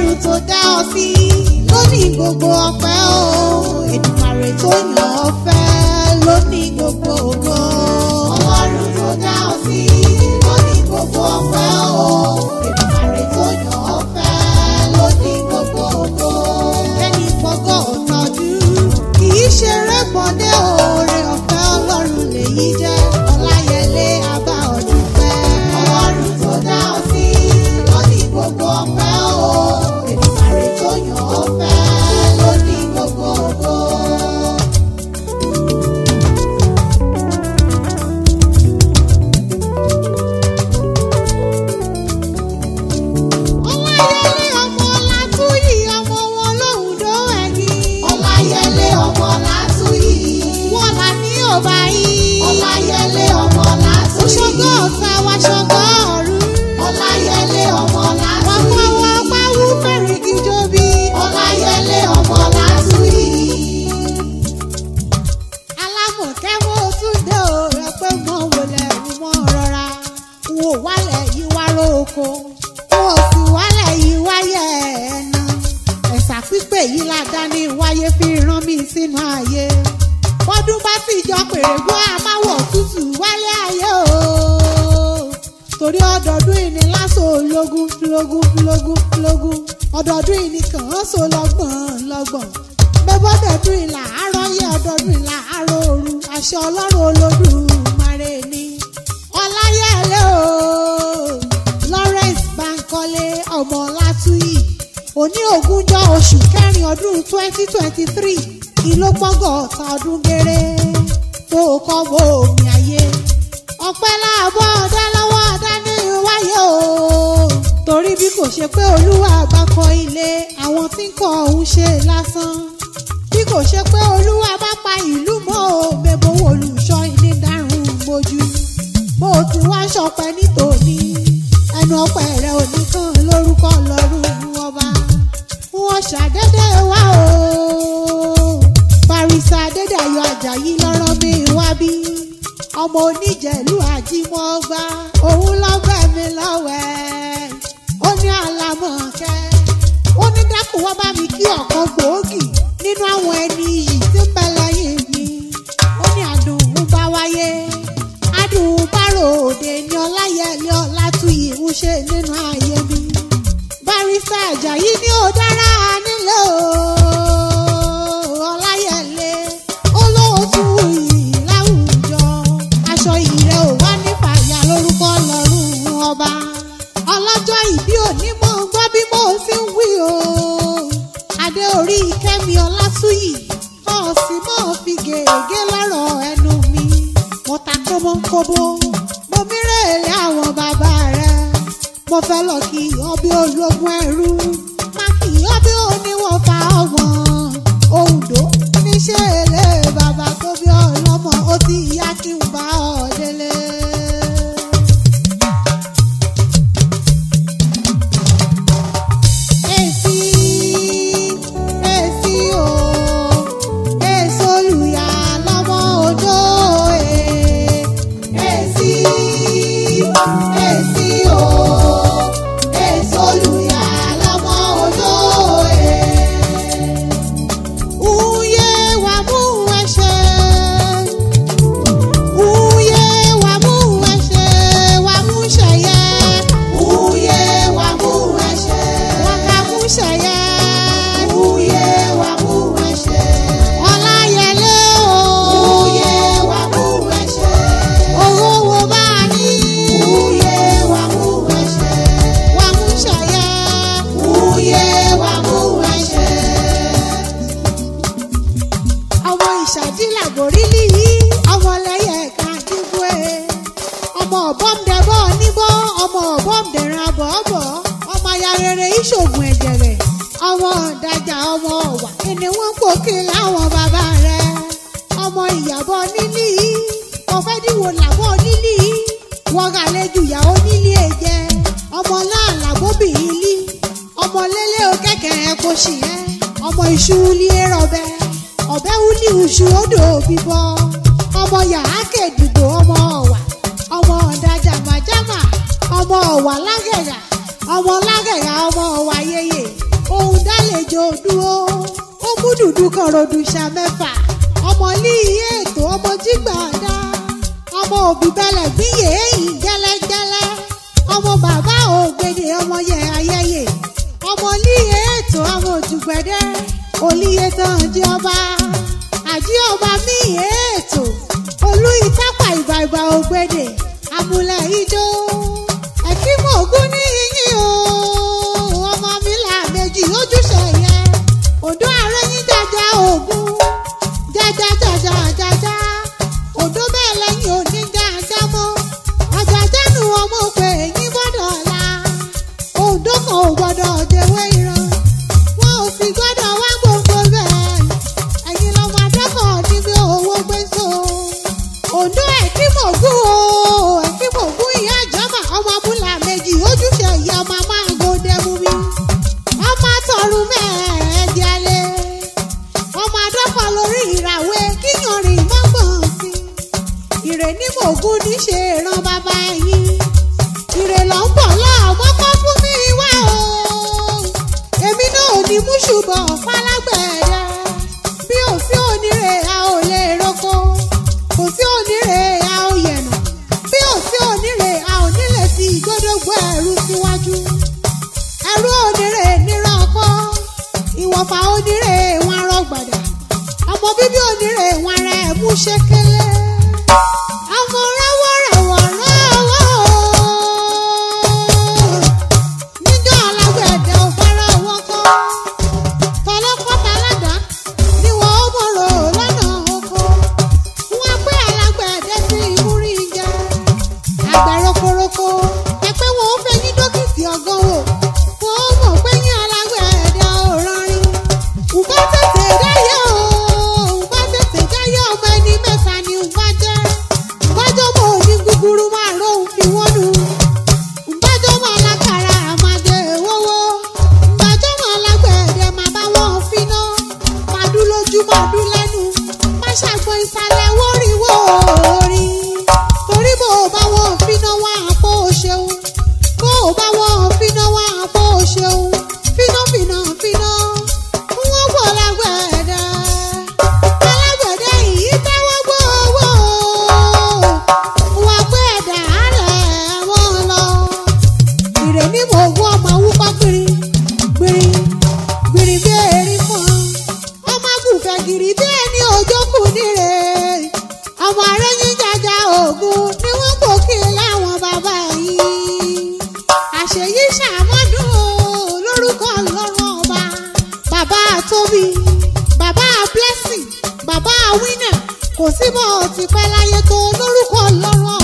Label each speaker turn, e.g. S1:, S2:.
S1: ọlọ́run tó dá ọ sí lónìí gbogbo ọpẹ́ o èdùmàrè tó yàn ọ́ fẹ́ lónìí gbogbo ògo. ọlọ́run tó dá ọ sí lónìí gbogbo ọpẹ́ o èdùmàrè tó yàn ọ́ fẹ́ lónìí gbogbo ògo. ẹni fọgọ́ ọ̀tọ́jú kì í ṣeré bọ́dé oore ọ̀fẹ́ ọlọ́run lèyí jẹ́ ọláyẹlé abá ọdún pẹ́. ọlọ́run tó dá ọ sí lónìí gbogbo ọpẹ́ o èdùmàrè tó yàn ọ́ fẹ́ lónìí gbogbo ògo. ọláyẹlé ọmọ látúyì ọmọ wọn lóhùndó ẹ̀yìn. ọláyẹlé ọmọ látúyì. wọ́n là ní ọba yìí. ọláyẹlé ọmọ látúyì. ṣọgọ́ ọ̀tá wa ṣọgọ́ ọ̀run. ọláyẹlé ọmọ látúyì. wọ́n pọ̀ wọ́n pàwọ́ fẹ́rẹ̀gì jóbi. ọláyẹlé ọmọ látúyì. alámọ̀kẹ́ mo tún dé o rẹ pé mo wọlé mo rọra wò wálẹ̀ yìí wá lóko wò sì wálẹ̀ yìí wáyé ẹ̀nà ẹ̀sà pípé yìí ládá ní wáyé fi rán mi sínú ayé bọ́dún bá sì jọ pèrègbó àmáwọ̀ tútù wálé ayé o torí ọdọọdún ìní lásò lógún lógún lógún lógún ọdọọdún ìní kàn án so lọ́gbọ̀n lọ́gbọ̀n bẹ́bọ́dọ̀dún ìlà àárọ̀ yẹ ọdọọdún ìlà àárọ̀ òru àṣẹ ọlọ́run olódùmarè ni ọláyẹlé o lawrence bankole ọmọ látúyì òní ogúnjọ́ oṣù kẹrin ọdún twenty twenty three ìlópọ́gọ́ ọ̀tá ọdún géré tó kọ́ bó omi ayé ọpẹ́ láàbọ̀ ọ̀dá lọ́wọ́ ọ̀dá ní wáyé o torí bí kò ṣe pé olúwa bá kọ́ ilé àwọn tí ń kọ́ ọ̀hún ṣe lásán bí kò ṣe pé olúwa bá pa ìlú mọ́ o bẹ́bọ̀ wo olùṣọ́ ilé dárùn mojú bó o ti wá ṣọpẹ́ nítòní ẹnu ọpẹ́ rẹ ò ní kàn lórúkọ lọ́rùn ọba wọn ṣàdédé wá o barisa adédayọ̀ ajayi lọ́rọ̀ mi wá bí ọmọ oníjẹ̀lú àjímọ́gbá òun lọ́gbẹ́ mi lọ́wẹ́ ó ní àlàmọ̀kẹ́ ó ní dákun wá bá mi kí ọ̀kan gbòógì nínú àwọn ẹni yìí tí ń bẹ lẹ́yìn mi ó ní àdùn ń bá wáyé adùn bárò òde ní ọláyẹlé ọlátúyì ń ṣe nínú ayé mi barista ajayi ní ó dára nílé o ọláyẹlé olóòtú yìí láwùjọ aṣọ ìrẹ ò wá ní fàyà lórúkọ lọ́rùn ọba ọlọ́jọ́ ìbí òní mọ̀ ń gbọ́ bí mo ti ń wí o adé orí kẹ́mi ọlátúyì ọ̀sì mọ̀ fi gègé lọ́rọ̀ ẹnu mi mo ta kóbókóbó mo mírèlé àwọn bàbá rẹ mo fẹ́ lọ kí ọbẹ̀ ológun ẹrú má kí ọbẹ̀ oníwọ̀fà ọ̀wọ́n òǹdó níṣẹ́ èlé bàbá tó bí ọlọ́mọ ó ti yá kí n bá ọ délé. Èsì èsì o èso olùyà lọ́mọ òjò ẹ̀ èsì èsì o èso olùyà lọ́mọ òjò ẹ̀. Uye wa mú ẹsẹ̀. Uye wa mú ẹsẹ̀. Wa mú ṣẹ̀yẹ. Uye wa mú ẹsẹ̀. Wa ká mú ṣẹ̀yẹ. Uye wa mú ẹsẹ̀. Ọláyẹlé o. Uye wa mú ẹsẹ̀. Owó wo bá a ní. Uye wa mú ẹsẹ̀. Wa mú ṣẹ̀yẹ. Uye wa mú ẹsẹ̀ ọmọ ìṣàdílà gòrílì yìí ọmọ lẹyẹ ẹka dìbò ẹ ọmọ ọbọmdẹbọ níbọ ọmọ ọbọmdẹran bọọbọ ọmọ ayarere ìṣògùn ẹjẹrẹ ọmọ ọ̀dájà ọmọ ọ̀wà ẹni wọ́n pòkè láwọn bàbá rẹ̀ ọmọ ìyàbọ̀ nílì ọ̀fẹ́ dìwò làbọ̀ nílì wọ́n gà lẹ́jù ìyàwó nílì èjẹ ọmọ láàlàbóbì ilé ọmọ lélẹ̀ òkèkè ẹ̀kọ́ sì ẹ́ ọmọ ìṣú ilé rọ̀bẹ ọ̀bẹ wúlì ìṣú odò bíbọ ọmọ yàrá kẹdùgbò ọmọ ọ̀wà ọmọ ọ̀dàjà màjámà ọmọ ọ̀wà lágẹ̀yà ọmọ lágẹ̀yà ọmọ ọ̀wà yẹyẹ lálejò dúró ó mú dùdú kọ̀rọ̀dù ṣà mẹ́fà ọmọ ní iye ètò ọmọ jígbàdá ọmọ òbí bẹ̀lẹ̀ gbíyè èyí gẹ́lẹ́gẹ́lẹ́ ọmọ bàbá ògbèdè ọmọ yẹ ayẹyẹ ọmọ ní iye ètò ọmọ òjùgbẹ́dẹ́ olíye tán jí ọba àjí ọba mí iye ètò olú ìtápà ìbà ìbà ògbèdè amúlẹ̀ ijó ẹ̀kímọ̀ ògún ní yín o ọmọ mi là méjì ojúṣe yẹn òdó ààrẹ yín jàjà ògún jàjà jàjà jàjà òdó bẹ́ẹ̀ lẹ́yìn òní jàjà mọ́ àjàjánu ọmọ pé yín gbọ́dọ̀ la òdó kan ò gbọ́dọ̀ jẹ́wé ìran wọn ò sì gbọ́dọ̀ wá gbogbo bẹ́ẹ̀ ẹ̀yin lọ́mọ adẹ́kọ̀ọ́ níbi owó gbé so òdó ẹ̀kímọ̀gún o ẹ̀kímọ̀gún ìyá ìjọba ọmọ abúlà méjì ojúṣe ìyá ọmọ máa gòdè mú mi ọmọ tọrùn mẹ́ẹ̀ẹ́dẹ́lẹ́ ọmọ adọ́kọ̀ lórí ìràwé kíyanrìn mọ́gbọ̀n sí ìrè ní mògún ní ṣe ran bàbá yín ìrè ló ń bọ̀ lọ́ọ̀mọ́ kọ́ fún mi wá o èmi náà ò ní mú ṣùgbọ́n falágbẹ̀ẹ́dẹ́ bí ò sí onírè a ò lè roko kò sí onírè a ò yẹ̀nà bí ò sí onírè a ò nílẹ̀ sí ìgbódógbó ẹ̀rú síwájú ẹ̀rú onírè níran kọ́ ìwọ̀fà onírè wọn rọgbàdà ọmọ bíbí onírè wọn rẹ̀ mú ṣékélé ọmọ rẹwọ́ rẹwọ́ rẹwọ́ níjọ́ alágbẹ̀dẹ ò fara wọn kọ́ tọlọ́kọ́ta ládàá ni wọ́n ó mọ̀rọ̀ lọ́nà oko wọ́n pé alágbẹ̀dẹ sí ìmúrí jẹ àgbẹ̀ rokoroko ẹ̀pẹ́ wọn ó fẹ́ yín dókítì ọgán wò wọ́n ó mọ̀ pé yín alágbẹ̀dẹ ò rọrin ǹbá tètè dáyé o ǹbá tètè dáyé ọmọ ẹni mẹ́ta ni ǹbá jẹ́ ǹbájọ́ mọ̀ òní gúgúrú máa róhùn fi wọ́n nu ǹbájọ́ mọ̀ alákàrà àmàdé wọ́wọ́ ǹbájọ́ mọ̀ alágbẹ̀dẹ máa bá wọn finá máa dún lójú máa dún lẹ́nu má ṣàgbọ́n ìsàlẹ̀ wóríwó orí torí bó o bá wọn finá wá àpò ṣeun bó o bá wọn finá wá àpò ṣeun finá finá finá wọ́n wọ̀ lágbẹ̀dẹ alágbẹ̀dẹ yìí tẹ́wọ́ gbówó wọ́n pé ẹ̀dá rẹ̀ wọ́n lọ ìrè ní mò ń wọ́ ọmọ wúkọ́ gbìrì gbìrì gbìrì bí erin fún ọ ọmọ gùnfẹ̀ gìrì bí ẹni òjókù níre ọmọ arẹ́yìn jàjà ògùn ni wọ́n kò kí láwọn bàbá yìí àṣeyí ṣàmọ́dún o lórúkọ lọ́rùn ọba bàbá tóbi bàbá blessing bàbá winner kò sí bọ́ ọ ti pẹ́ láyé tó lórúkọ lọ́rùn